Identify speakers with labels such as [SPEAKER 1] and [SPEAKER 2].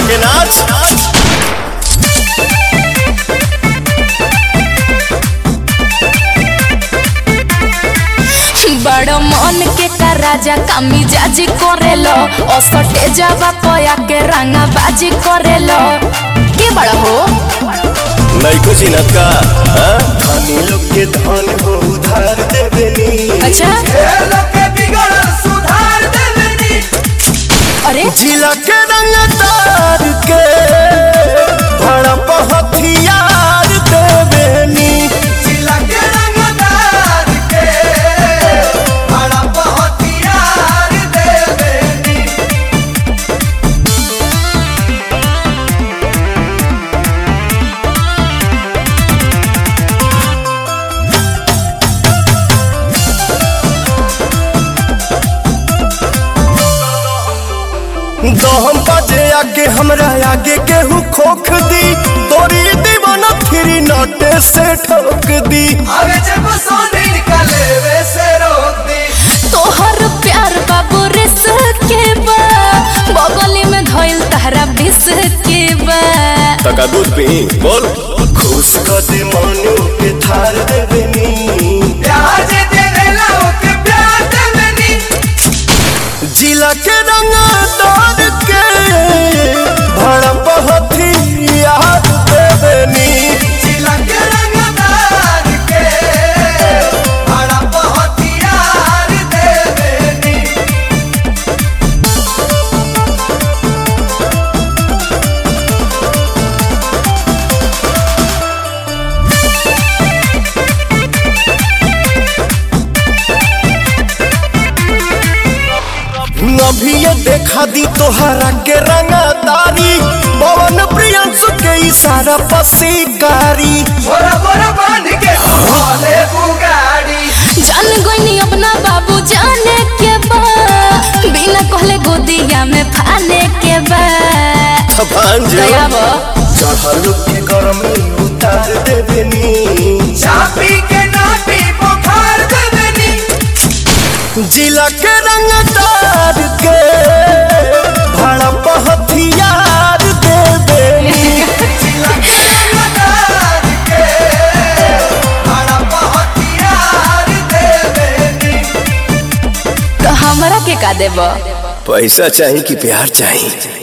[SPEAKER 1] के नाच
[SPEAKER 2] बड़ मन के का राजा कामी जाजी करेलो असटे जावा पया के रंगा बाजी करेलो के बड़ा हो
[SPEAKER 1] नैको चिनत का हाँ? धनी लोग के धन हो उधार देवेनी
[SPEAKER 2] अच्छा अरे
[SPEAKER 1] जिला के रंग तार के भड़प हथियार देवेनी दहम बाजे आगे हमरा आगे केहू खोख दी तोरी दीवाना फिरी नटे से ठोक दी
[SPEAKER 2] तोहर प्यार बाबू रिस के बा बगली में धइल तहरा बिस के बा
[SPEAKER 1] तका दूध पी बोल खुश कर दे मनु के थार देवेनी जिला के रंग तार के भड़प हथियार देवेनी अभी ये देखा दी तोहरा के रंगदारी पवन प्रियंसु के इशारा पसीकारी
[SPEAKER 2] जान गईनी अपना बाबू जाने के बा बिना कहले गोदिया में फाने के बा
[SPEAKER 1] भांज
[SPEAKER 2] दया बा
[SPEAKER 1] चढ़ल के गरमी उतार देवेनी
[SPEAKER 3] चापी के नाटी बुखार देवेनी
[SPEAKER 1] जिला के रंगदार के भड़प हथियार देवेनी
[SPEAKER 2] तो हमरा के का देबा
[SPEAKER 1] पैसा चाहिए कि प्यार चाहिए